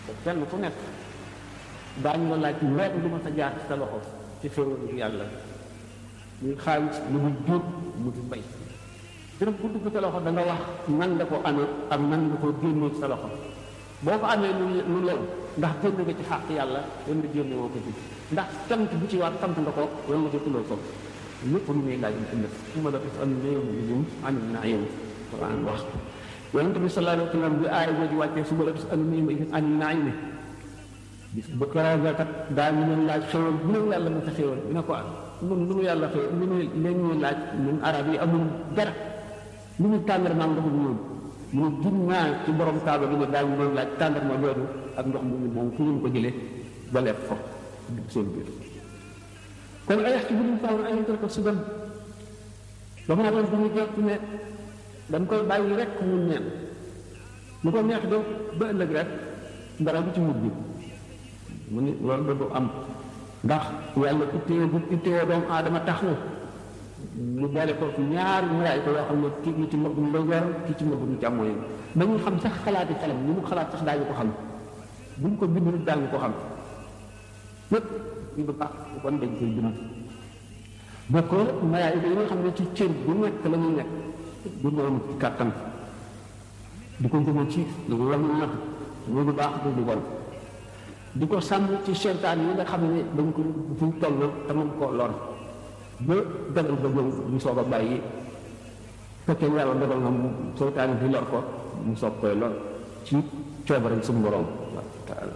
kenn ku nekk daañu la laaj weer lu ma sa jaar ci sa loxo ci xéwal yàlla muy xaalis lu muy jur mu di mbay dërëm bu dugg sa loxo da nga wax nan nga ko amee ak nan nga ko génnee sa loxo boo ko amee lu lu lew ndax génn nga ci xàq yàlla wala nga génne woo ko ci ndax sant bu ci war sant nga ko wala nga jotuloo ko lépp lu muy laaj mu ëllëg su ma la ko am néew bi lim amin naa yow Quran wax yonent bi sallallahu alayhi wa sallam bi aaya jooju wàccee su ma la ko am néew amin naa yow bis ba karaga kat daa ñu leen laaj xéwal bu leen yàlla ma sa xéwal dina ko am ñun lu ñu yàlla xéwal lu ñu leen ñuy laaj ñun arab yi amul dara lu ñu tàndarma ndox mu ñuul mu ne gin naa ci borom kaaba bi ne daañu doon laaj tàndarma loolu ak ndox mu ñuul moom fu ngeen ko jëlee ba lekk ko seen biir kon ay ci bu ñu faaw ay ko ko suban dama naa doon bu ñu jot ne dañ koy bàyyi rek mu neen lu ko neex do ba ëllëg rek dara bu ci mujj mu ni loolu da du am ndax yàlla ittee bu ittee doomu aadama tax na mu boole ko ñaari maraay ko yoo xam ne kii ñu ci mbagg mu ndeyjooram kii ci mbagg mu càmmooñ ba ñu xam sax xalaati xelam ni mu xalaat sax daañu ko xam buñ ko bind nit daañu ko xam lépp ñu du baax kon dañ koy bind ba ko maraay yi nga xam ne ci cër bu nekk la ñu nekk du noonu ci kàttan di ko gën a ci lu la mu natt lu du baax du du bon di ko sàmm ci seytaan yi nga xam ne dañ ko fu toll te mën koo lor ba dogal ba ñëw mu soog a bàyyi fekkee yàlla dogal na mu seytaan di lor ko mu soog koy lor ci coobaram suñu borom taala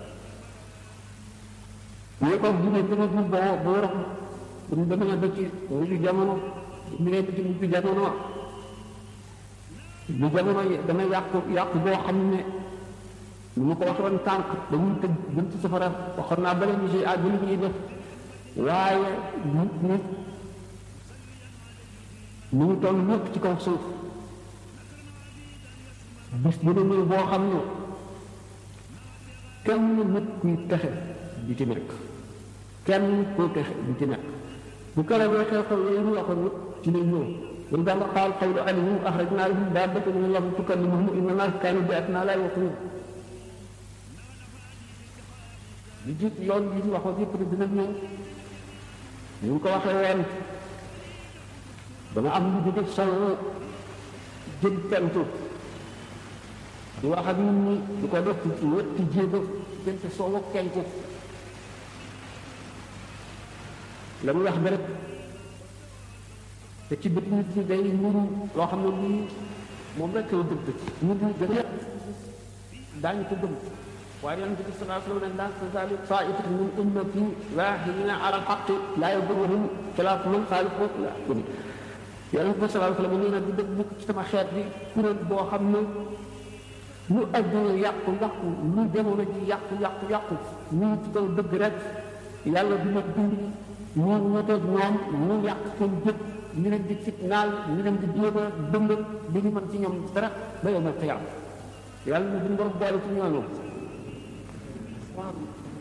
ñu ko dina dina bu boo boo rox ñu demee ba ci mujj jamono ñu ne ba ci mujj jamono lu jamono yi dana yàqu yàqu boo xam ne lu ma ko waxoon tànk dañuy tëj buntu safara waxoon naa bale ñu si àgg li ñuy def waaye nit nit ñu ngi toll ñëpp ci kaw suuf bis bu ne nii boo xam ne kenn nit kuy texe di ci nekk kenn kuy texe di ci nekk bu kala boo xew xew yooyu ñu waxoon nit ci lay ñëw wala daal qaal qawlu alayhim axrajnaa lahum daabatan min al-ardi tukallimuhum inna naas kaanu bi ayatina laa yuqinuun li jiit yoon yi ñu waxoon yëpp dina ñëw ñu ko waxee woon dama am lu jóge solo jëm pentu di wax ak nit ñi di ko def ci wetti jéego diggante soo ak penku la muy wax bi rek te ci bët nit ñi day nuru loo xam ne lii moom rek la dëgg nit ñi gën a daañu ko gëm waaye yonent bi sallallahu alayhi wa sallam laa tazaalu taa'ifatun min ummati zaahiruuna ala al-haqqi laa yadurruhum xilaafu man xaalafahu ilaa yawmi yonent bi sallallahu alayhi wa sallam nee na du dëgg mukk ci sama xeet bi kuréel boo xam ne lu adduna yàqu yàqu lu jamono ji yàqu yàqu yàqu ñu ngi ci kaw dëgg rek yàlla dina dund ñu ñeteeg ñoom ñu yàq seen jëf ñu leen di fitnaal ñu leen di jéem a dëngal li ñu mën ci ñoom dara ba yow ma xiyaam yàlla na duñ borom boole ci ñooñu waaw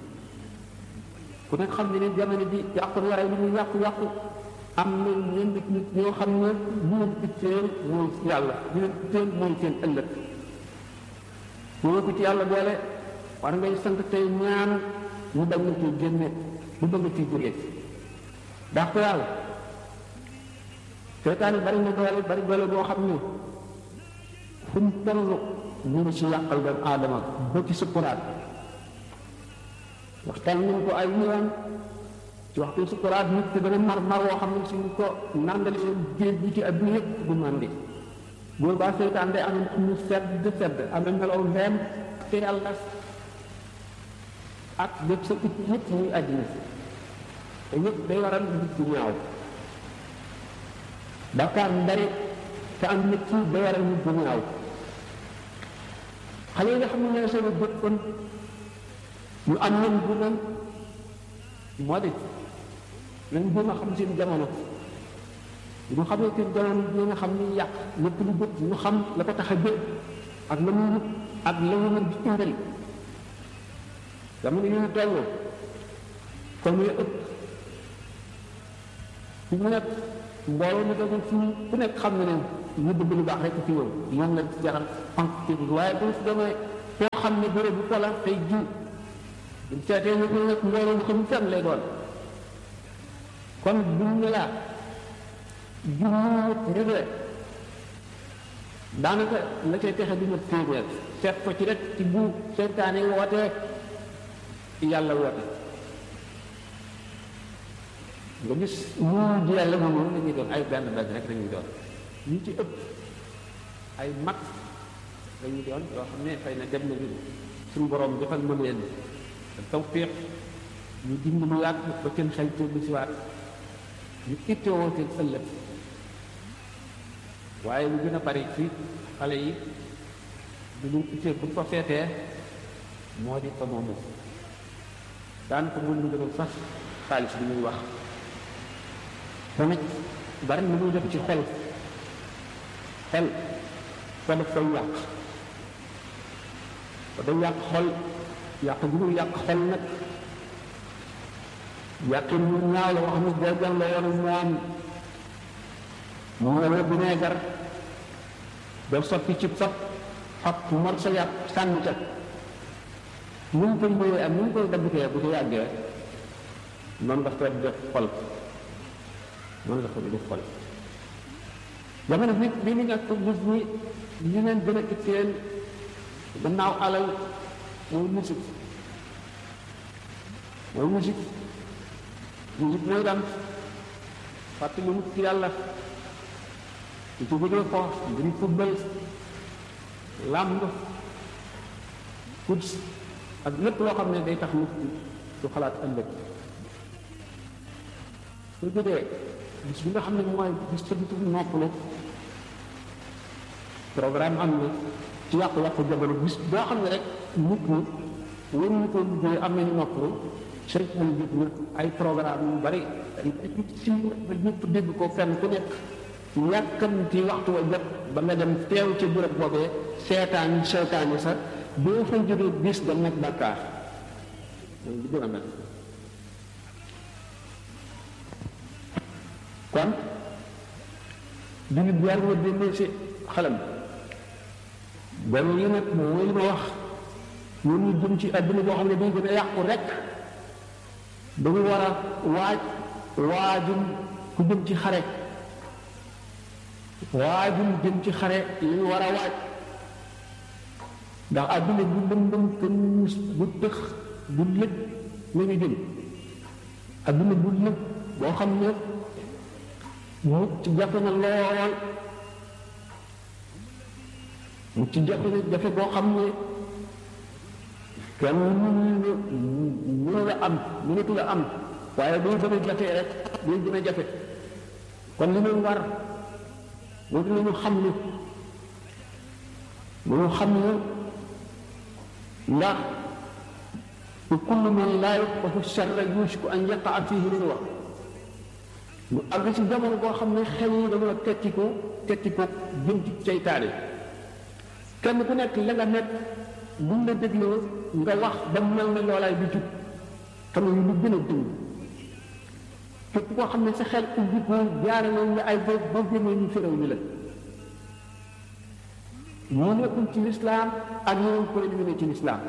ku nekk xam ne ne jamono bi yàqu yaray li muy yàqu yàqu am na ñenn nit ñoo xam ne ñu leen itteel mooy yàlla ñu leen itteel mooy seen ëllëg ñoo ko ci yàlla boole war ngay sant tey ñaan ñu bañ na ciy génne bu bëgg ciy jógee ndax ko yàlla seetaan bari na doole bari doole boo xam ne fu mu toll ñu ngi si yàqal doomu aadama ba ci sukkuraat waxtaan nañ ko ay yoon ci waxtu sukkuraat nit te dana mar mar woo xam ne suñ ko nàndale géej gi ci adduna yëpp du màndi boobu baa seytaan day am ñu sedd sedd am na melaw leem te yàlla ak lépp sa it yëpp muy àddina te yëpp day waral nit ku ñaaw Dakar ndari te am nit ki day waral nit ku ñaaw xale yi nga xam ne ñooy seen bët kon ñu am nañ bu ne moo di nañ gën a xam seen jamono ñu xamee seen jamono bi nga xam ni yàq lépp lu bët ñu xam la ko tax a jël ak la muy wut ak la ñu mën di indal jamono yi ñu toll comme muy ëpp fi mu nekk mbooloo mi doon fii ku nekk xam na ne ñu bëgg lu baax rek fi ñëw moom la jaral fank waaye bu fi demee foo xam ne béréb bu ko la tey ji buñ seetee ñu ko nag mbooloo mu xam fenn lay doon kon buñ ne laa juróom réglé daanaka la cay texe du ma téeméer seet ko ci rek ci bu seytaane wootee yàlla woote nga gis ñu ji yàlla moom moom la ñuy doon ay benn benn rek lañuy doon ñu ci ëpp ay mag lañuy doon yoo xam ne xëy na dem nañu suñu borom defal ma leen tawfiq ñu dind lu yàgg ba kenn xel tuuti si waat ñu ittewoo seen ëllëg waaye lu gën a bari ci xale yi du ñu ittee bu ko seetee moo di ko moomu daan ko mën lu gënal sax xaalis bi ñuy wax tamit bari na muy def ci xel xel ko def koy yàq ko day yàq xol yàq bi muy yàq xol nag yàqin mu ñaaw la wax ni dergal la yoonu moom moo la vinaigre daf soppi ci sop xab mor sa yàpp sànni ca nu mu koy ñëwee ak nu mu koy dabbitee bu ko yàggee noonu la koy def xol noonu la koy def xol jamono bi bi ñu nekk gis ni ñu leen gën a itteel gannaaw alal mooy musique mooy musique musique mooy daan fàttali nit ci yàlla di ci bëggee ko ngir football làmb foot ak lépp loo xam ne day tax nit du xalaat ëllëg su jógee bis bi nga xam ne mooy bis sa bitu noppalu programme am na ci yàqu-yàqu jamono bis boo xam ne rek nit ñi waruñu ko liggéey am nañu noppalu seytaan jot na ay programme yu bari si ñëpp dégg ko fenn ku nekk yàkkamti waxtu wa jot ba nga dem teew ci bërëb boobee seetaan yi seetaan yi sax boo fa jógee bis da nekk bàkkaar loolu li gën a mel kon jullit bi war nga dénnee si xalam benn yi nag mooy li ma wax ñun ñu jëm ci àdduna boo xam ne dañ gën a yàqu rek dañu war a waaj waajum ku jëm ci xare waajum jëm ci xare li ñu war a waaj ndax àdduna bu lëndëm te muus bu tëx bu lëj la ñu jëm àdduna bu lëj boo xam ne mucc ci jafe na lool mucc ci jafe na jafe boo xam ne kenn mënu mënu la am mënatu la am waaye day gën a jafee rek day gën a jafe kon li ñu war moo di ñu xam ni ñu xam ne ndax ku kullu man laa yuqafu sharra yushku an yaqaa fihi li wax ñu àgg ci jamono boo xam ne xel yi dañoo tekki ko tekki ko jëm ci seytaane kenn ku nekk la nga nekk buñ la dégloo nga wax ba mel ne loolaay bi jub xam ne lu gën a dund képp koo xam ne sa xel ubbi ko jaarale nga ay boobu ba génnee ñu féréw ni la ñu nekkul ci lislaam ak ñeneen kuréel yu ne ci lislaam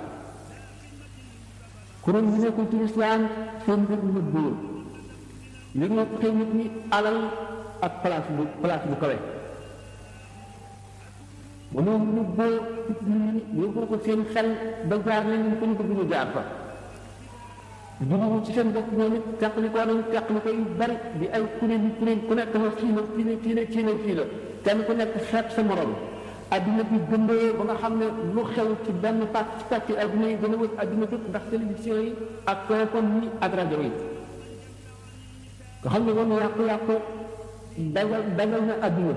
kuréel yu nekkul ci lislaam seen mbir ñu góor li nga xëy nit ñi alal ak place bu place bu kawe ba moom ñu boo yóbbu ko seen xel ba jaar nañ ko ñu bëgg ñu jaar fa juróom ci seen bopp ñoom it teqli ko nañ teqli ko yu bari di ay kuréel yi kuréel ku nekk na fii na fii na fii na fii na fii la kenn ku nekk xeet sa morom adduna bi gëndee ba nga xam ne lu xew ci benn pàcc ci pàcc adduna yi gën a wër adduna bépp ndax télévision yi ak téléphone yi ak rajo yi nga xam ne moom yàqu-yàqu dagal dagal na adduna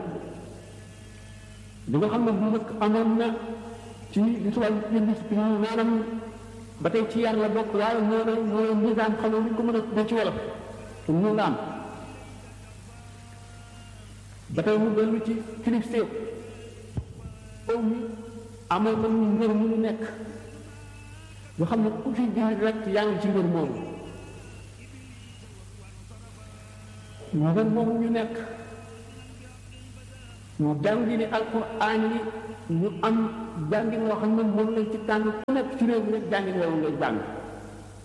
li nga xam ne bu njëkk amoon na ci li tubaab yi discipline maanaam ba tey ci yar la bokk waaye moo ne moo ne nizaam xam ne ñu ko mën a da ci wolof ñu la am ba tey mu dellu ci kilifteef aw mi amoon na ñu ngër mu nekk yoo xam ne ku fi jullit rek yaa ngi ci ngër moomu ngër moomu ñu nekk ñu jàngi ni alquran yi ñu am jàngin loo xam ne moom lañ ci tànn ku nekk ci réew mi rek jàngin loolu ngay jàng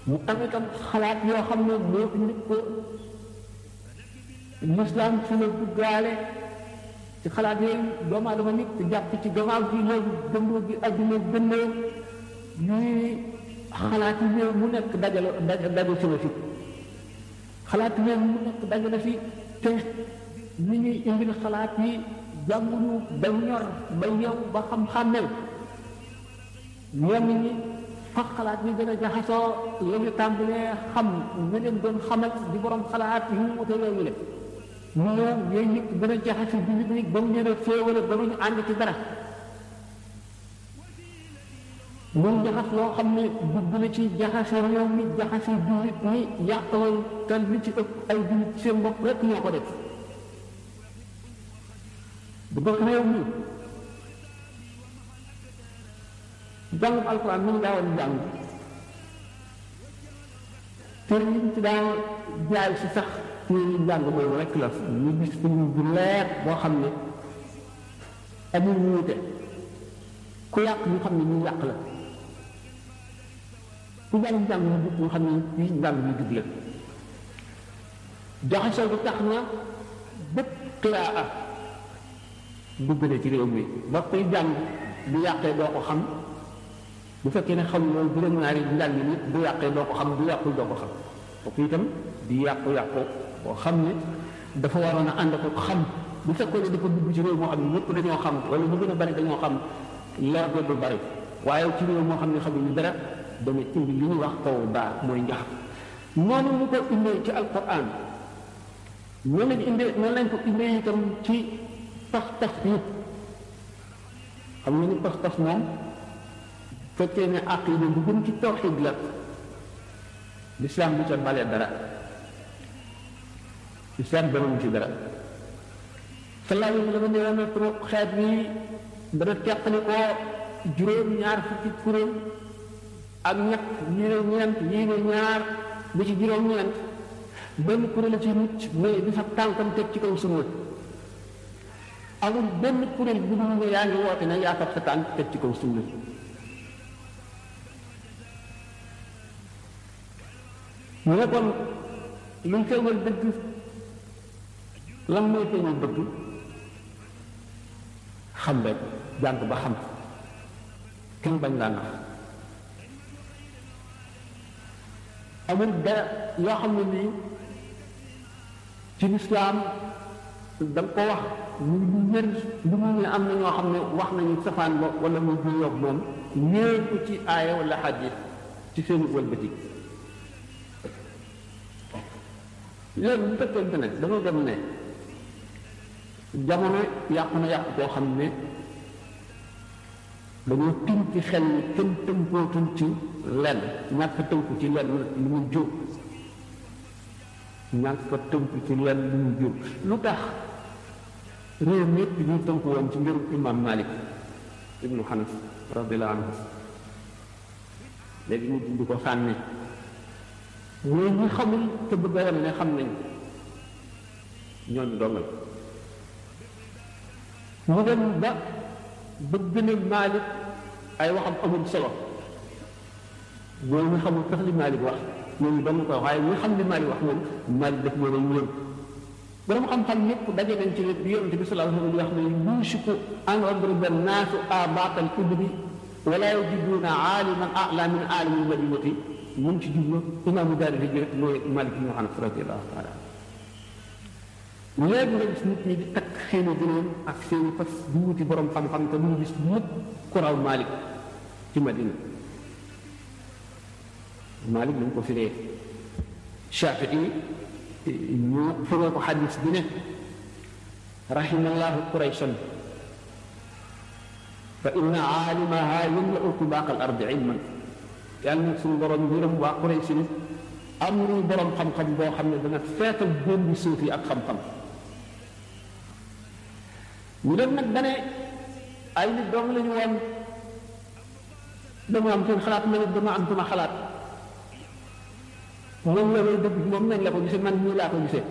mu am itam xalaat yoo xam ne moo indi ko lislaam fi la duggaale ci xalaat yooyu doomu aadama nit te jàpp ci gannaaw gi léegi gëndoo gi adduna gëndoo yuy xalaat yi réew mu nekk dajalo daje si na fi xalaat réew mu nekk daje na fi te ni ñuy indil xalaat yi jànguñu ba ñor ba yow ba xam-xàmmel ñenn ñi fa xalaat yi gën a jaxasoo la ñu tàmbalee xam ñu leen doon xamal di borom xalaat yu mu wute yooyu le ñu ñëw yooyu nit gën a jaxase bi nit ñi ba mu leen a féewale ba mu ñu ànd ci dara muy jaxas loo xam ne dugg na ci jaxase réew mi jaxase jullit ñi yàqaloon te li ci ëpp ay jullit seen bopp rek ñoo ko def bu dëkk réew mi jàngum alxuraan mi ngi daawoon jàng te ñu ci daan jaay si sax ci jàng mooy rek la ñu gis film bu leer boo xam ne amul wuute ku yàq ñu xam ne ñu yàq la ku jàng jàng ñu jub ñu xam ne ñu jàng ñu jub la jaxasoo bi tax na bépp qiraa dugg na ci réew mi ba koy jàng bu yàqee doo ko xam bu fekkee ne xam loolu juróom-ñaari njàng nit bu yàqee doo ko xam bu yàqul doo ko xam kooku itam di yàqu-yàqu boo xam ne dafa waroon a ànd ko xam bu fekkoon ne dafa dugg ci réew moo xam ne ñëpp dañoo xam wala ñu gën a bari dañoo xam leer du bari waaye ci réew moo xam ne xamuñu dara dana indi li ñuy wax kaw baa mooy njax noonu mu ko indee ci alquran noonu lañ indee noonu lañ ko indee itam ci pas-pas yi xam nga ni pas-pas moom fekkee ne aqida bu gën ci tawxid la lislaam bu ca balee dara lislaam banamu ci dara salaa yi dafa nee na pour xeet bi dana teqali ko juróom ñaar fukki kuréel ak ñett yii ne ñeent yii ne ñaar ba ci juróom ñeent benn kuréel ci mucc mooy di fa tànkam teg ci kaw sunna amul benn kuréel bu dul ne yaa ngi woote ne yaa fab sa tànk teg ci kaw sunna ñu ne kon luñ feeñal dëgg lan mooy feeñal dëgg xam rek jàng ba xam kenn bañ laa nax amul dara yoo xam ne nii ci lislaam da nga ko wax ñu lu wér lu mu ne am na ñoo xam ne wax nañu safaan ba wala mu du yoog moom ñëw ko ci aaya wala xadis ci seen wëlbati léegi bu fekkente ne dañoo dem ne jamono yàqu na yàqu koo xam ne dañoo tënk ci xel ni kenn tënkootul ci lenn ñàkk tënku ci lenn lu mu jóg ñàkk tënku ci lenn lu mu jóg lu tax réew mi yëpp ñu tënku woon ci mbirum imam malik ibnu xanas radiallahu anhu léegi ñu dindi ko sànni ñooy ñi xamul te bëgg a yem ne xam nañ ñooñu dongal mu dem ba bëgg ne Maalik ay waxam amul solo ñooñu ñu xamul sax li Maalik wax ñooñu dong ko waaye ñu xam li Maalik wax moom Maalik def moo dañ wër borom xam-xam ñëpp daje nañ ci bi yonent bi sallallahu alayhi wa sallam di wax ne yuusiku an yadriba naasu aabaatal ibli wala yajiduuna aaliman a'laa min aalimi l-madinati mun ci jublu imaamu daari di rek mooy Malik ibn Anas radiyallahu taala léegi nga gis nit ñi di takk seeni gënoon ak seeni fas di wuti borom xam-xam te duñu gis mukk ku raw Malik ci Madina Malik lañ ko firee Shafii ñu firee ko xadis bi ne rahimallahu quraysan fa inna aalimaha yamla'u tubaaq al ardi ilman yàlla nag suñu borom yërëm waa Quraysh ni am nañu borom xam-xam boo xam ne dana feetal góor bi suuf yi ak xam-xam ñu dem nag dane ay nit doom la ñu woon dama am seen xalaat ma ne dama am sama xalaat moom la may dëgg moom nañ la ko gisee man nii laa ko gisee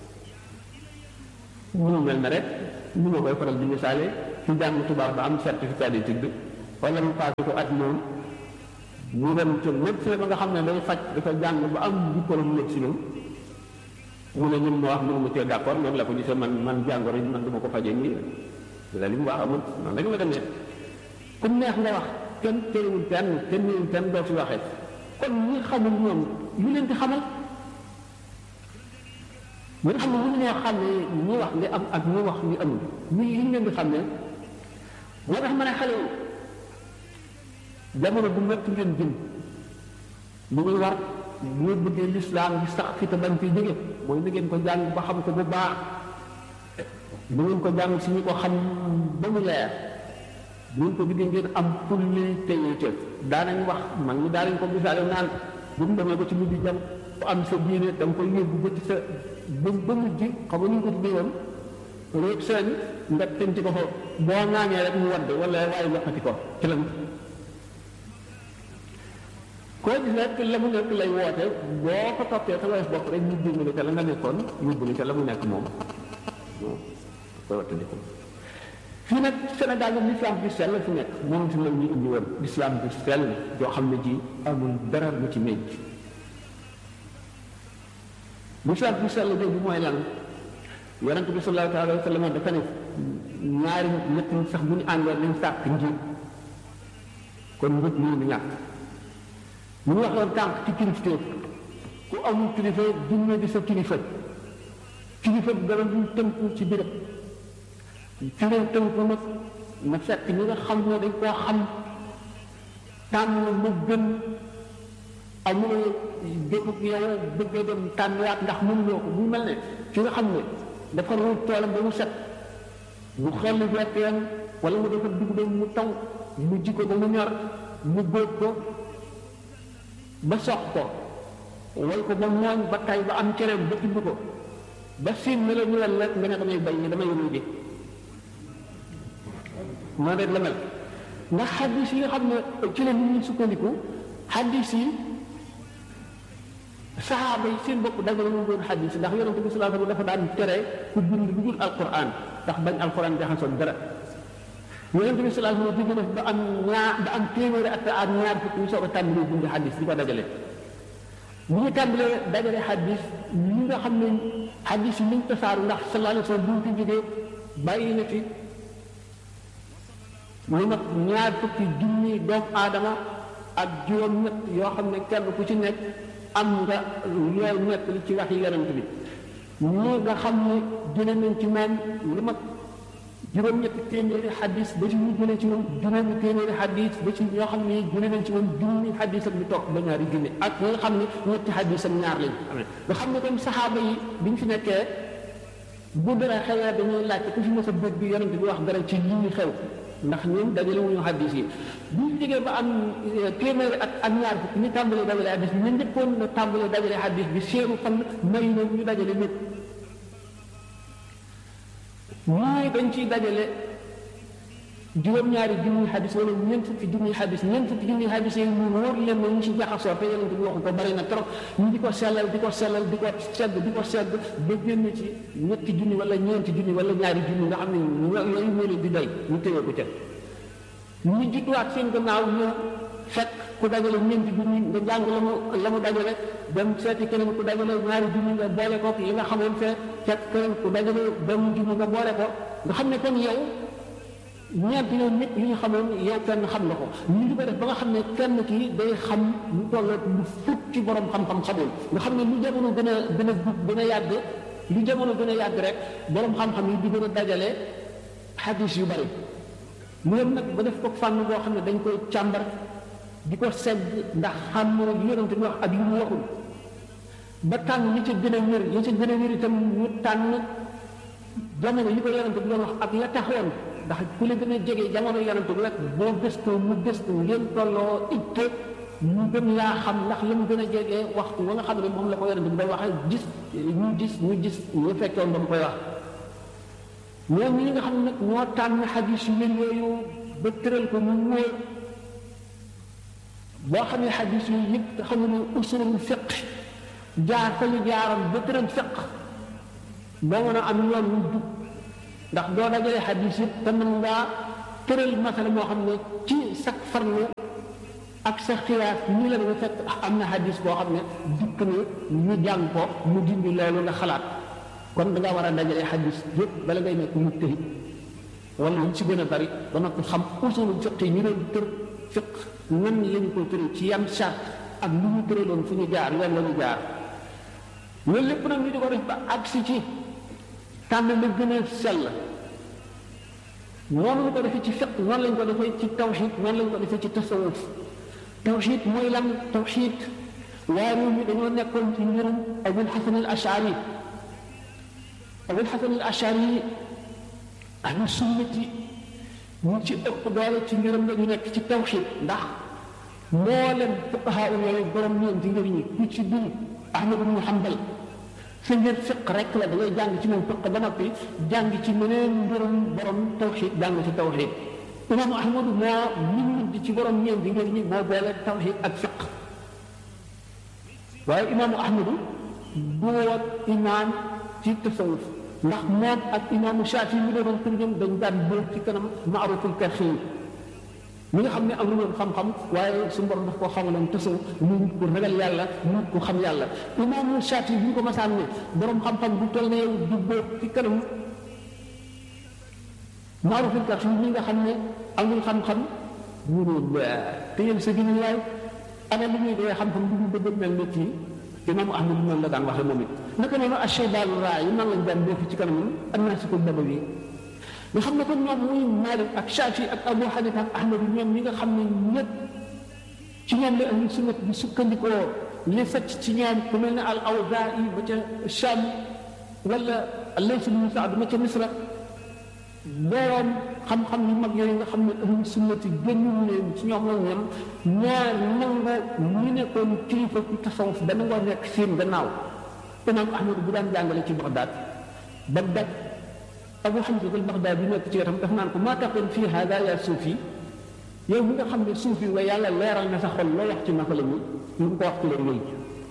ñu mel na rek ñu ma koy faral di misaale ci jàng tubaab ba am certificat d'étude wala mu passé ko at moom ñu dem ci médecin ba nga xam ne day faj dafa jàng ba am diplôme médecine mu ne ñun ma wax mënu ma cee d'accord noonu la ko gisee man man jàngoro man du ma ko fajee nii la li mu wax amul noonu rek la demee ku neex nga wax kenn téewul kenn kenn néewul kenn doo fi waxee kon ñi xamul ñoom lu leen di xamal ñi nga xam ne mënu ñoo xam ne ñi wax li am ak ñi wax li amul ñi yi leen di xam ne moo tax ma ne xale yi jamono bu métti ngeen jëm lu muy war bu ngeen bëggee lislaam bi sax fi te bañ fi jóge mooy na ngeen ko jàng ba xam ko bu baax bu ngeen ko jàng si ñu ko xam ba mu leer bu ngeen ko bëggee ngeen am fulli téyete daanañ wax man ñi daanañ ko misaale naan bu mu demee ba ci mujj jam ku am sa diine da nga koy yóbbu ba ci sa ba ba mujj xam nga ñu ko tuddee woon réeg seen nga tënc ko fa boo ŋaañee rek mu wadd wala waaye loxati ko ci la koo gis nekk la mu nekk lay woote boo ko toppee sa wees bopp rek ñu dimbali te la nga nekkoon yóbbu te la mu nekk moom koy wattandiku fii nag Sénégal nag l'islam bi sell fi nekk moom fi la ñu indi woon l'islam bi sell joo xam ne ji amul dara lu ci ménc l'islam bi sell boobu mooy lan yonente bi sallallahu alayhi wa sallam dafa ne ñaari ñett ñi sax bu ñu àndoon nañ sàkk njiit kon njiit mënu di ñàkk ñu ngi waxoon tànk ci kilifteef ku amul kilifa junne di sa kilifa kilifa bi dara duñ tënku ci béréb ci leen tënku nag na fekk ñi nga xam ne dañ koo xam tànn mu gën amul dégg yow bëgg a dem tànniwaat ndax mënuloo ko bu mel ne ki nga xam ne dafa ruut toolam ba mu set mu xel gerteem wala mu dafa dugub mu taw mu ji ko ba mu ñor mu góob ko ba sox ko way ko ba mooñ ba tay ba am cereem ba tibb ko ba siin ne la ñu leen rek nga ne damay bay ñi damay ruuji moo rek la mel ndax xaddis yi nga xam ne ci la nit ñi sukkandiku xaddis yi saxaaba yi seen bopp dagg ñu doon xaddis ndax yonente bi sallallahu alayhi wasallam dafa daan tere ku bind lu dul alquran ndax bañ alquran jaxasoo dara yonente bi sallallahu alayhi wasallam def ba am ñaar ba am téeméeri at ak ñaar fukk ñu soog a tàmbalee bind xaddis di ko dajale bu ñu tàmbalee dajale xaddis ñi nga xam ne xaddis yi liñ tasaaru ndax sallallahu alayhi wasallam bu ñu fi jógee bàyyi na fi lu mat ñaar fukki junni doomu aadama ak juróom-ñett yoo xam ne kenn ku ci nekk am nga looy nekk li ci wax yi yonent bi ñi nga xam ne jële nañ ci moom lu mat juróom-ñetti téeméeri xadis ba ci ñu jëlee ci moom juróomi téeméeri xadis ba ci ñoo xam ne jële nañ ci moom junni xadis ak lu toog ba ñaari junni ak ñi nga xam ne ñetti xadis ak ñaar lañ amee nga xam ne comme saxaaba yi biñ fi nekkee bu dara xewee dañuy laajte ku fi mos a bëgg bi yonent bi wax dara ci lii xew ndax ñun dajale wuñu xaddis yi bu ñu jógee ba am téeméeri at ak ñaar fukk ñu tàmbalee dajale xaddis bi ñu njëkkoon na tàmbalee dajale xaddis bi seenu fan may na ñu dajale nit ñooy dañ ciy dajale juróom-ñaari junniy xaddis wala ñeent fukki junniy xaddis ñeent fukki junniy xaddis yi ñu wóor leen ne ñu ci jaxasoo te yonent bi waxu ko bari na trop ñu di ko sellal di ko sellal di ko sedd di ko sedd ba génn ci ñetti junni wala ñeenti junni wala ñaari junni nga xam ne yooyu moo leen di doy ñu téye ko ca ñu judduwaat seen gannaaw ñëw fekk ku dajale ñeenti junni nga jàng la mu la mu dajale dem seeti keneen ku dajale ñaari junni nga boole ko li nga xamoon fee fekk keneen ku dajale benn junni nga boole ko nga xam ne kon yow ñeent yow nit yi ñu xamoon yow kenn xam nga ko ñu di ko def ba nga xam ne kenn kii day xam lu toll lu fukk ci borom xam-xam xamul nga xam ne lu jamono gën a gën a gën a yàgg lu jamono gën a yàgg rek borom xam-xam yi di gën a dajale xadis yu bari loolu nag ba def ko fànn boo xam ne dañ koy càmbar di ko segg ndax xam ne li yonent bi wax ak li mu waxul ba tànn ñi ca gën a wér ñi ca gën a wér itam ñu tànn jamono yi ko yonent bi doon wax ak la taxoon ndax ku la gën a jege jamono yonent bi rek boo gëstoo mu gëstu ngeen tolloo itte ñu gën laa xam ndax la mu gën a jege waxtu wa nga xam ne moom la ko yonent bi day waxee gis ñu gis ñu gis ñu fekkoon ba mu koy wax ñoom ñi nga xam ne nag ñoo tànn xadis yu mel yooyu ba tëral ko mu wóor boo xam ne xadis yooyu yëpp nga xam ne usulul fiq jaar fa ñu jaaram ba tëral fiq boo mën a am yoon wu jub ndax doo dajale xadis yëpp te mën ngaa tëral masala moo xam ne ci sak farlu ak sa xiyaas nii la dafa fekk am na hadis boo xam ne dikk na ñu jàng ko mu dindi loolu nga xalaat kon da nga war a dajale hadis yëpp bala ngay nekk mu tëri wala lu ci gën a bari ba noppi xam usulul fiq yi ñu doon tër fiq nan lañu ko tëri ci yan charte ak lu ñu tëraloon fu ñu jaar yoon la ñu jaar loolu lépp nag ñu di ko def ba agsi ci tànn la gën a sell noonu la ko defee ci fiq noonu lañ ko defee ci tawxid noonu lañ ko defee ci tasawuf tawxid mooy lan tawxid waaye ñun dañoo nekkoon ci mbirum abul xasan al ashari abul xasan al ashari ahlu sunnati ñu ci ëpp doole ci mbirum la ñu nekk ci tawxid ndax mboolem fuqahaa yooyu borom ñeenti ngir ñi ku ci dul ahmad ibnu hanbal sa ngir fiq rek la da ngay jàng ci moom fiq ba noppi jàng ci meneen mbirum borom tawxid jàng ci tawxid imaamu ahmadu moo min di ci borom ñeenti ngir ñi moo boole tawxid ak fiq waaye imaamu ahmadu du woon imaam ci tasawuf ndax moom ak imaamu Shaafi mi doon pour ñoom dañ daan bóor ci kanam maaruful karxi mi nga xam ne am na xam-xam waaye su borom daf koo xamaloon tasawuf mu ko ragal yàlla mu ko xam yàlla imaamu Shaafi bi ñu ko masaan ne borom xam-xam bu toll ne yow du bóor ci kanam maaruful karxi mi nga xam ne amul xam-xam mu ne téyel sa gën waay ana lu ñuy dee xam-xam du mu bëgg mel ne kii imaamu ahmad noonu la daan waxee moom it naka noonu ashaybaanu raa yi nan lañ daan def ci kanam annaasiku nabawi nga xam ne kon ñoom muy Maalik ak Shaafi ak Abu Hanifa ak Ahmad ñoom ñi nga xam ne ñëpp ci ñoom la ahlu sunnat bi sukkandikoo li fecc ci ñoom ku mel ne al Awzaa'i ba ca Shaam wala Layth ibn Sa'd ma ca Misra boroom xam-xam yu mag yooyu nga xam ne ahlu sunnati génnuñu leen ci ñoom la ñam ñaar nangu ñu nekkoon kilifa ci tasawuf dana ngoo nekk seen gannaaw imaam ahmad bu daan jàngale ci Bagdad Bagdad Abu Hamza al Bagdad bi nekk ci wetam daf naan ko maa taqul fii hada ya suufi yow mi nga xam ne suufi wa yàlla leeral na sa xol loo wax ci naka la ñu ñu ko wax ci leen yooyu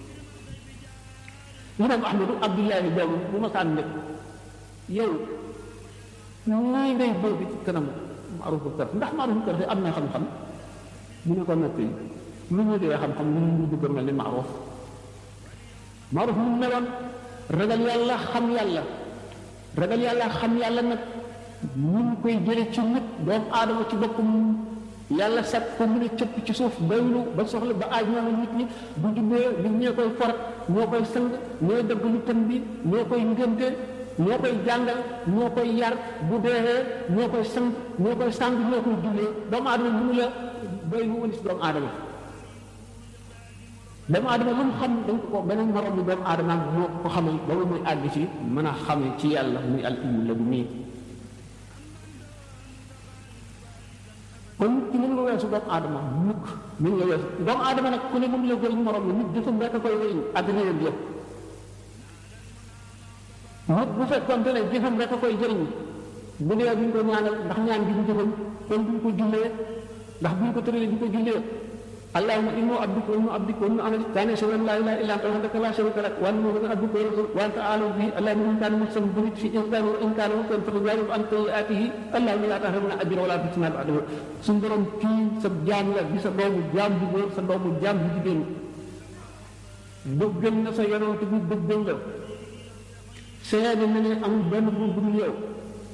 imaam ahmadu abdullahi boobu bu ma saan nekk yow ñooy ngay boobu ci kanam maarufu kër ndax maarufu kër am na xam-xam mu ne ko natt yi lu ñu dee xam-xam lu ñu bëgg mel ni maaruf maaruf mu meloon ragal yàlla xam yàlla ragal yàlla xam yàlla nag ñu ngi koy jële ci nit doomu aadama ci boppam yàlla set ko mu ne cëpp ci suuf baylu ba soxla ba aaj ñoo nit ñi bu jubbee nit ñee koy forat ñoo koy sang ñooy dëgg lu tën bi ñoo koy ngënte ñoo koy jàngal ñoo koy yar bu deexee ñoo koy sang ñoo koy sang ñoo koy jullee doomu aadama mënu la bay lu wëlis doomu aadama doomu aadama lu mu xam dañ ko beneen morom bi doomu aadama moo ko xamal ba muy àgg ci mën a xame ci yàlla muy al ilmu la bu nii kon ci mën nga weesu doomu aadama mukk mën nga weesu doomu aadama nag ku ne mën la jëriñ morom la nit jëfam rek a koy wëriñ àddina yëpp yëpp nit bu fekkoonte ne jëfam rek a koy jëriñ bu dee duñ ko ñaanal ndax ñaan gi ñu jëfam kon duñ ko jullee ndax buñ ko tëralee duñ ko jullee allahumma inni abduka wa ibnu abdika wa ibnu amatik kaana ashhadu an laa ilaaha illa anta wahdaka laa sharika lak wa anna muhammadan abduka wa rasuluka wa anta a'lamu bihi allahumma in kaana muhsanan bi fi ihsanihi wa in kaana muhsanan fatujaawiz an sayyi'aatihi allahumma laa tahrimna ajrahu wa laa tuftinaa ba'dahu suñu borom kii sa jaam la di sa doomu jaam bu góor sa doomu jaam bu jigéen bëggal na sa yonent bi bëggal la seede na ne amul benn buur bu dul yow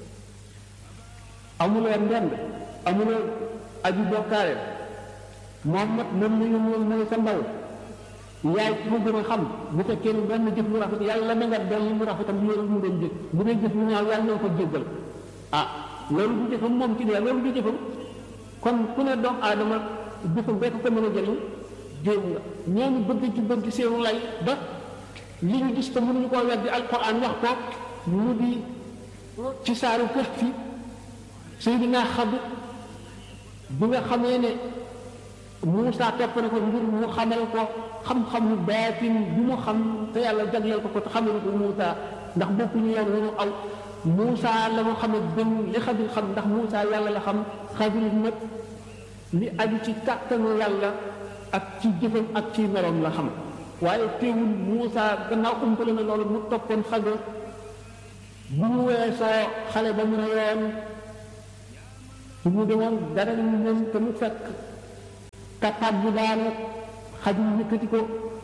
amuloo ndend amuloo aju bokkaale Muhammad moom la ñu moom mooy sa ndaw yaay ku gën a xam bu fekkee ne benn jëf mu rafet yàlla na nga dolli mu rafetam loolu mu doon jëf bu dee jëf mu ñaaw yàlla na ko jéggal ah loolu du jëfam moom ci dee loolu du jëfam kon ku ne doomu aadama jëfam rek ko mën a jëriñ jéem nga ñooñu bëgg ci bëgg seenu lay ba li ñu gis te mënuñu koo weddi alquran wax ko mu di ci saaru kër fi Seydina Xadir bi nga xamee ne Moussa topp na ko ngir mu xamal ko xam-xam lu baatin bi mu xam te yàlla jagleel ko ko te xamal ko Moussa ndax bokkuñu yoon wu ñu aw Moussa la mu xam gën li Xadir xam ndax Moussa yàlla la xam Xadir nag li aju ci kàttanu yàlla ak ci jëfam ak ci meloom la xam waaye teewul Moussa gannaaw umpale na loolu mu toppoon Xadir bu mu weesoo xale ba mu ne yoon su mu demoon dara ñu ñoom te mu fekk tappaat bi daanu xajul yëkkati ko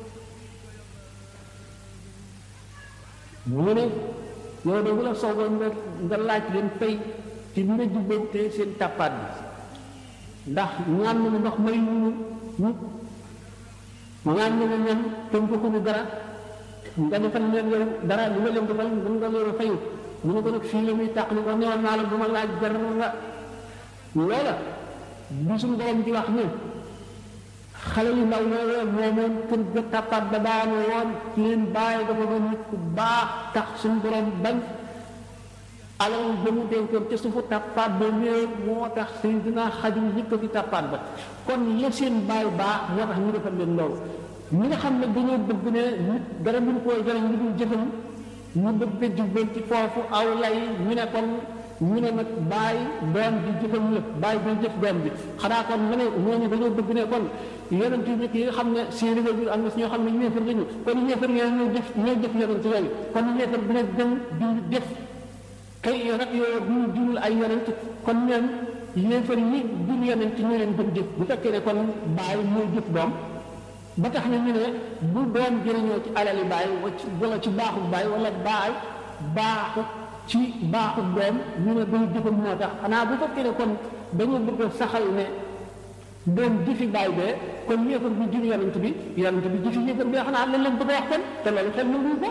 mu ne yow de bu la soogoon nga nga laaj leen fay ci bi nga jubbante seen tappaat bi ndax ñaan nañu ndox may ñu ñu ñaan nañu ñan te joxuñu dara nga defal leen yow dara lu nga leen defal mën nga leen a fayu mu ne ko nag fii la muy tàq ni ko newoon naa la du ma laaj dara nga loola bi suñu borom di wax ne xale yu ndaw yooyu moomoon kër ga tàppaat ba daanu woon seen bàyyi dafa doon nit ku baax tax suñu borom bañ alal ba mu denkoon te suufu tàppaat ba ñëw moo tax seen dinaa xajul yëkkati tàppaat ba kon la seen bàyyi baax moo tax ñu defal leen loolu ñi nga xam ne dañoo bëgg ne nit dara mënu koo jëriñ lu dul jëfam ñu bëgg a jubal ci foofu aw lay ñu ne kon ñu ne nag bàyyi doom bi jëfam la bàyyi bi jëf doom bi xanaa kon nga ne ñooñu dañoo bëgg ne kon yonent yi yi nga xam ne seeni waajur am na si ñoo xam ne ñeefar lañu kon ñeefar ñoo ñoo jëf ñoo jëf yonent yooyu kon ñeefar bi nag dem di def kay rek yooyu bu ñu dinul ay yonent kon ñoom yéefar yi dul yonent ñu leen gën jëf bu fekkee ne kon bàyyi mooy jëf doom ba tax na ñu ne bu doom jëriñoo ci alali bàyyi wala ci baaxu bàyyi wala baay baaxu ci baaxu doom ñu ne day jëfam moo tax xanaa bu fekkee ne kon dañu bëgg a saxal ne doom jëfi bàyyi bee kon yéefar bi jur yonent bi yonent bi jëfi yéefar bi xanaa lan leen bëgg a wax kon te loolu xel na ko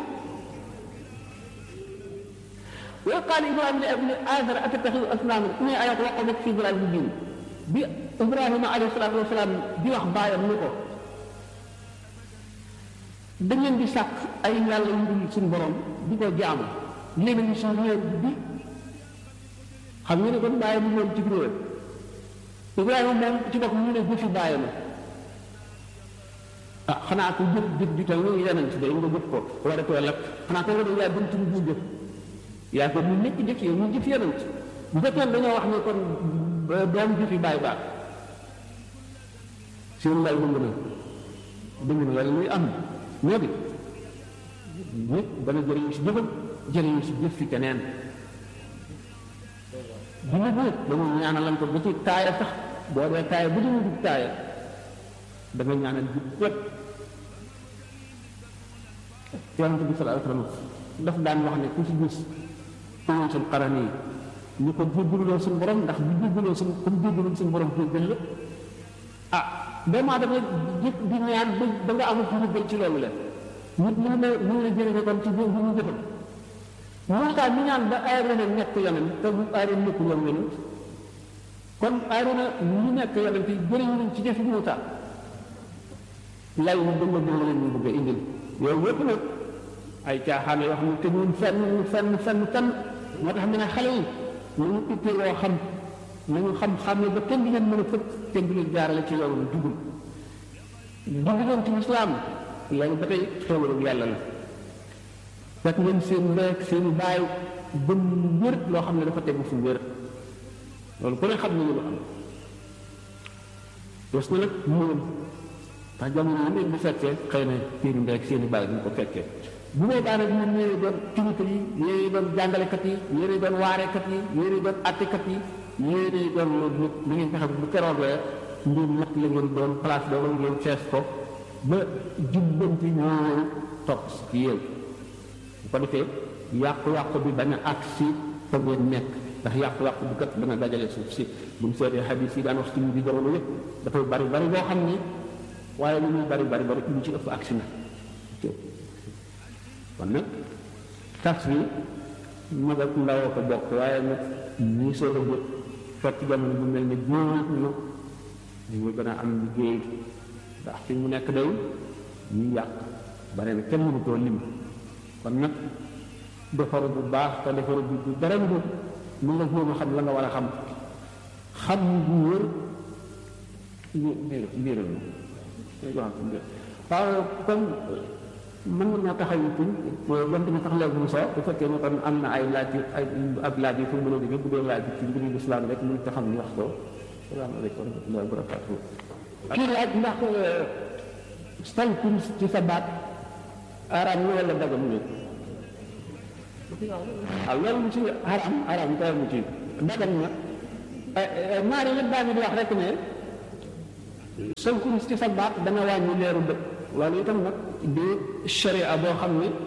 وقال ابراهيم لابن ازر اتتخذ اصناما اني ايات وقفت في ضلال مبين bi Ibrahima alayhi salaatu wasalaam di wax baayam ni ko da ngeen di sàkk ay yàlla yu dul suñu borom di ko jaamu léegi ñu suñu réew bi xam nga ne kon bàyyi bu moom ci réew Ibrahima moom ci bopp ñu ne bu fi bàyyi ma ah xanaa ko jëf jëf ju tal ni yeneen ci day nga jëf ko war a too lak xanaa ko nga doon yaa buntu bu jëf yaa ko ñu nekk jëf yow ñu jëf yeneen bu fekkee dañoo wax ne kon doom jëfi bàyyi baax seen lay dëng na dëng na wala muy am ñoo di nit dana jëriñu si jëfam jëriñu si jëf fi keneen du nit nit dama ñaanalan ko ba ci taaya sax boo dee taaya bu dama dugg taaya da nga ñaanal jub wet yonente bi sallallahu alayhi wasallam daf daan wax ne ku ci gis tuwoon suñ xaran yi ñu ko jéggaluloo suñu borom ndax bu jéggaloo suñu comme jéggalul suñu borom jéggal la ah vraiment dafa jëkk di ñaan ba ba nga amul ci jéggal ci loolu la nit mën na mën na jëriñe kon ci bu ñu jëfal Muusaa mi ñaan ba Aarona nekk yonent te bu Aarona nekkul woon yonent kon Aarona ñu nekk yonent yi jëriñu nañ ci jëfi Muusaa lay mu dënga dënga leen ñu bëgg a indil yooyu yëpp nag ay caaxaan yoo xam ne te ñun fenn fenn fenn fenn moo tax mu ne xale yi nañu itteeloo xam nañu xam xam ne ba kenn di leen mën a fëkk kenn di leen jaarale ci loolu la dugul dugg leen ci lislaam loolu ba tey xéewalu yàlla la fekk ngeen seen mbeek seen baay bëm wér loo xam ne dafa tegu fu wér loolu ku ne xam nañu lu am des na nag moom ndax jamono yi nekk bu fekkee xëy na seen mbeek seen baay duñ ko fekkee bu boobaa nag ñun ñooy doon kilifa yi ñooy doon jàngalekat yi ñooy doon waarekat yi ñooy doon attekat yi ñooy doon loolu nit li ngeen fexe bu keroogee mbir natt la ngeen doon place boobu ngeen fees ko ba jubbanti ñooñu topp ci yéen bu ko defee yàqu-yàqu bi bañ a àgg si fa ngeen nekk ndax yàqu-yàqu bi kat dana dajale suuf si bu ñu seetee xadis yi daan wax ci bi jamono yëpp dafay bari bari boo xam ni waaye lu muy bari bari bari ñu ci ëpp agsi na kon nag tas bi mag ak ndaw ko bokk waaye nag ñii soog a jot fekk jamono bu mel ni góor na ñu ngi gën a am liggéey ndax fi mu nekk day ñu yàq bare na kenn mënu koo lim kon nag defaru bu baax te defaru bu bu dara bu mu nga jéem a xam la nga war a xam xam bu wër biir waaw comme mën nga ñoo taxaw tuñ donte ne sax léegi mu soo bu fekkee ne kon am na ay laaj ay ab laaj yi fu mu mën a jóge bu dee laaj bi ci mbiru lislaam rek mu te xam ni wax ko salaamaaleykum wa rahmatullahi wa barakatuh kii laaj ndax sànku ci sa baat araam na wala dagam ñu waaw loolu mu ci araam araam kay mu ci dagam na ñaari yëpp daa di wax rek ne sol kurus ci sa baat dana wàññi leeru bët loolu itam nag di sharia boo xam ne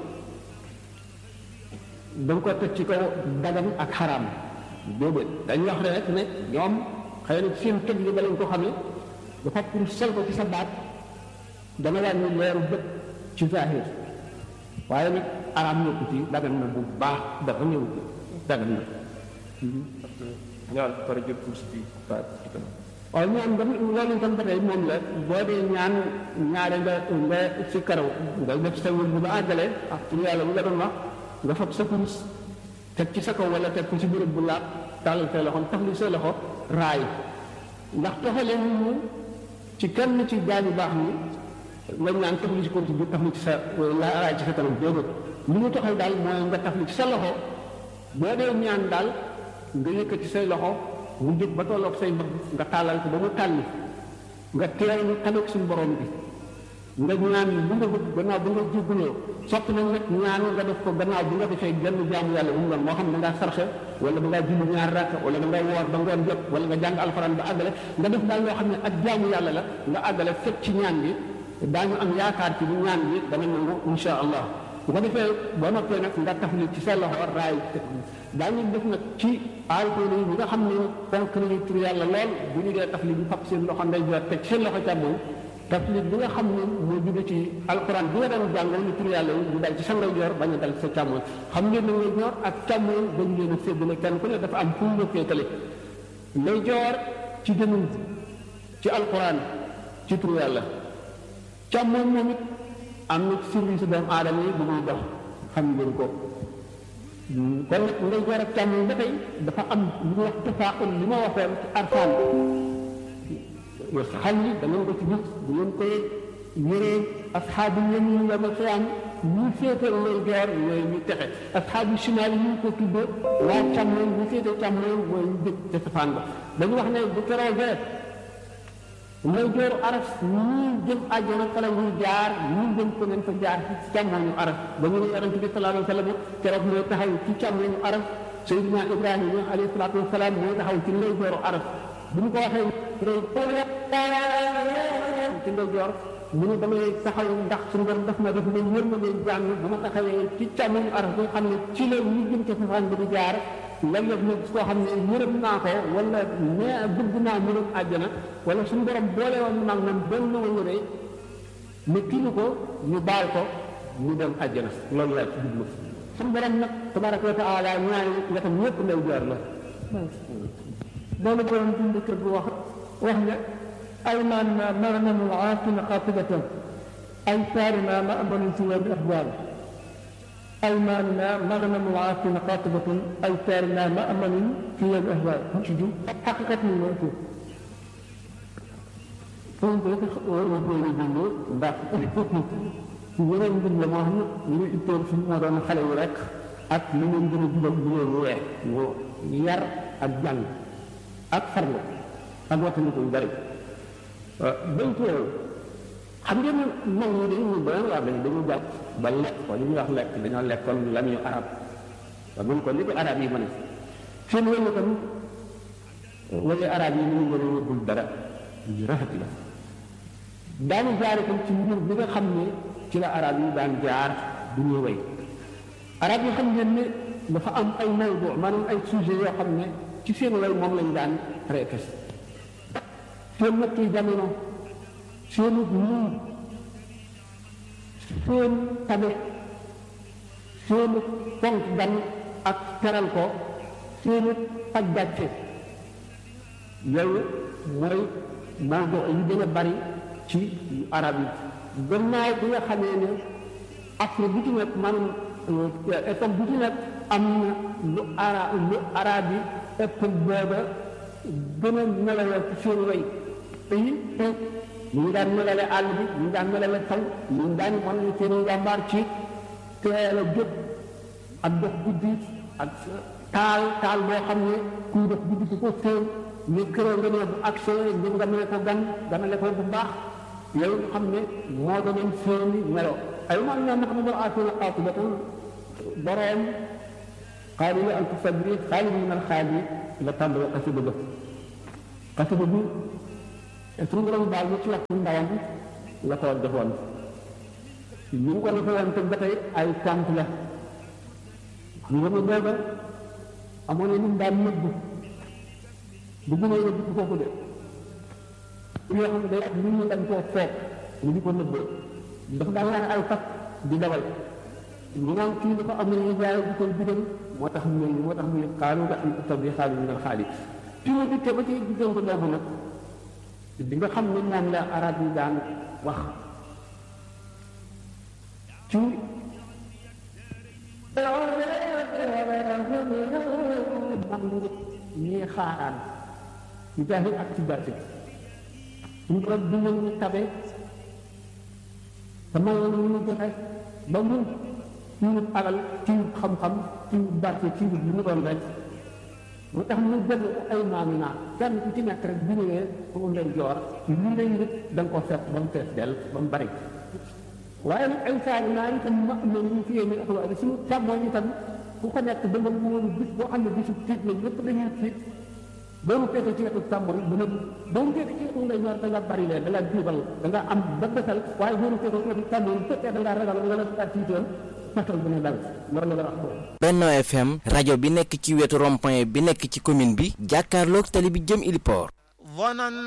danga ko teg ci kaw dagan ak xaraam boobu dañuy wax rek ne ñoom xëy na seen tëj li ba lañ ko xamee dafa pour sol ko ci sa baat dana wàññi leeru bët ci zahir waaye nag araam ñëpp ci dagan na bu baax dafa ñëw ci dagan na ñaan pare jël kurus bi baat ci kanam waaye ñaan ba loolu itam ba tey moom la boo dee ñaan ñaare nga nga si karaw nga def sa wër bu ba àggale ak pour yàlla bu nga doon wax nga fab sa kurus teg ci sa kaw wala teg ko ci bërëb bu laab tàllal say loxo taf li say loxo raay ndax toxale ñu ci kenn ci gaa yu baax ni nga ñaan taf li ci kurus bi taf li ci sa la raay ci sa kanam déedéet li ñu toxal daal mooy nga taf li ci sa loxo boo dee ñaan daal nga yëkkati say loxo mu jóg ba tolloog say mbagg nga tàllal ko ba mu tàlli nga teel ñu taloog suñu borom bi nga ñaan bu nga bëgg gannaaw bu nga jéggaloo sopp nañ nag ñaan nga def ko gannaaw bu nga defee genn jaamu yàlla bu mu doon moo xam ne da ngaa sarxe wala da ngaa julli ñaar rakk wala da ngay woor ba ngoon jot wala nga jàng alxuraan ba àggale nga def daal loo xam ne ak jaamu yàlla la nga àggale fekk ci ñaan bi daañu am yaakaar ci bu ñaan bi dana nangu insha allah bu ko defee boo noppee nag nga tafli ci sa loxo raay daañu def nag ci alkool yi ñi nga xam ne fonk nañu tur yàlla lool bu ñu dee tafli bi fab seen loxo ndeyjoor teg seen loxo càmmoñ tafli bi nga xam ne moo jóge ci alquran bi nga daan jàngal ni tur yàlla yi ñu dal ci sa ndeyjoor bañ a dal ci sa càmmoñ xam ngeen ne ndeyjoor ak càmmoñ dañu leen a séddale kenn ku ne dafa am fu ñu féetale ndeyjoor ci dënnu ci alquran ci tur yàlla càmmoñ moom it am na service doomu aadama yi bu muy dox xam ngeen ko kon nag ndeyjoor ak càmmoñ ba tey dafa am lu ñuy wax tafaaqul li ma waxoon ci arfaan xal yi da ngeen ko ci gis bu ngeen koy yëree asxaabu yamin yawmal qiyaam ñu féete ndeyjoor mooy ñu texe asxaabu shimaal yi ñu ko tuddee waa càmmoñ ñu féete càmmoñ mooy ñu dëkk ca safaan ba dañu wax ne bu keroogee ndeyjooru aras ñii jëm àjjana fa la ñuy jaar ñii jëm ko nañ fa jaar ci càmmoñu aras ba ñu ne yonent bi sallallahu alayhi wa sallam keroog mooy taxaw ci càmmoñu aras Seydina Ibrahima alayhi salaatu wa salaam mooy taxaw ci ndeyjooru aras bu ñu ko waxee ci ndeyjoor mu ne damay taxaw ndax suñu borom daf ma def ne wër ma leen jàmm bu ma taxawee ci càmmoñu aras bi nga xam ne ci la ñu jëm ca safaan bi di jaar léeg-léeg nag koo xam ne yërëm naa ko wala ne bëgg naa mu dem àjjana wala suñu borom boole woon nag man benn wëre mu kii ko ñu baal ko mu dem àjjana loolu laa ci jublu suñu borom nag tabaraka wa taala ñaari wetam ñëpp lay jaar la loolu borom bind kër bu wax wax ne ay maan ma magnamul aaqina xaatibatan ay saarina ma ambanin si bi axbaar أيماننا مغنم العاصم قاطبة أيسارنا مأمن في الأهواء تجو حقيقة الموت foofu rek waxoo la jënd ndax ci yeneen mbir la moo xam ne li ittoon fi moo doon xale yu rek ak li ngeen gën a jubal bu ngeen wee mu yar ak jàng ak farlu ak wattandiku yu bari bañ ko xam ngeen ne mag ñi dañu ba waa dañ dañu jàpp ba lekk ko li ñuy wax lekk dañoo lekkoon la ñu arab ba mun ko li ko arab yi mën a seen wëñu tam wala arab yi ñu gën a yóbbul dara yu rafet la daanu jaar itam ci mbir bi nga xam ne ci la arab yi daan jaar bu ñuy way arab yi xam ngeen ne dafa am ay mawdu maanaam ay sujet yoo xam ne ci seen way moom lañ daan traité seen nattu jamono seenu muur seen tabe seenu fonk gan ak teral ko seenu faj gàcce yooyu mooy mawdu yi gën a bari ci arab yi gannaaw bi nga xamee ne Afrique bu ci nekk maanaam époque bu ci nekk am na lu ara lu arab yi époque booba gën a melale ci seen way te yi ñu ngi daan melale àll bi ñu ngi daan melale taw ñu ngi daan wan ne seen njàmbaar ci teel a jóg ak dox guddi ak taal taal boo xam ne kuy dox guddi di ko séen ñu këroo nga ne bu accès ngir nga mel ko gan ganale ko bu baax yow nga xam ne moo doon seeni melo ay man na nax na aatuna qaatibatan boroom xaali la altu sabri xaali min al xaali la tàmbale xasida ba xasida bi te suñu borom baal ñu ci waxtu ndawam la ko defoon ñu ngi ko defoon te ba tey ay tànk la ñu nga ma booba amoon na ñu daan nëbbu bu gënee nëbbu ci foofu de yoo xam ne day ak nit ñi dañ koo foog ñu di ko nëbb dafa daan laan ay fas di dawal ñu naan kii dafa am nañu jaay bu koy digal moo tax mu moo tax mu ne xaalu nga am taw bi xaalu ñu naan xaali fi mu dikkee ba ci diggante ko boobu nag di nga xam ne moom la arab yi daan wax ci man ñii xaaraan ci jaahil ak ci baatin suñu borom bi ñu ñu tabe te mayoon ñu ñu joxe ba mun ci wut alal ci wut xam-xam ci wut barke ci wut lu mu doon rek moo tax mu jël ay maami naa kenn ku ci nekk rek bu ñëwee fu mu leen joor lu lay nit da nga ko fekk ba mu fees dell ba mu bari waaye nag ay saari naa itam ma am na ñu fiyee min axwaari suñu càmmooñ itam ku ko nekk da nga wóor bis boo xam ne bisu tiit la ñëpp dañuy tiit boo mu fekkee ci wetu càmmoñ dana boo mu fekkee ci wetu ndey ñor da nga bari leen da nga jiibal da nga am ba bësal waaye boo mu fekkee ci wetu càmmoñ bu fekkee da nga ragal nga la da tiitoon fetal bu ne dal loolu la wax boobu Benno FM rajo bi nekk ci wetu rond-point bi nekk ci commune bi jàkkaarloog tali bi jëm Iliport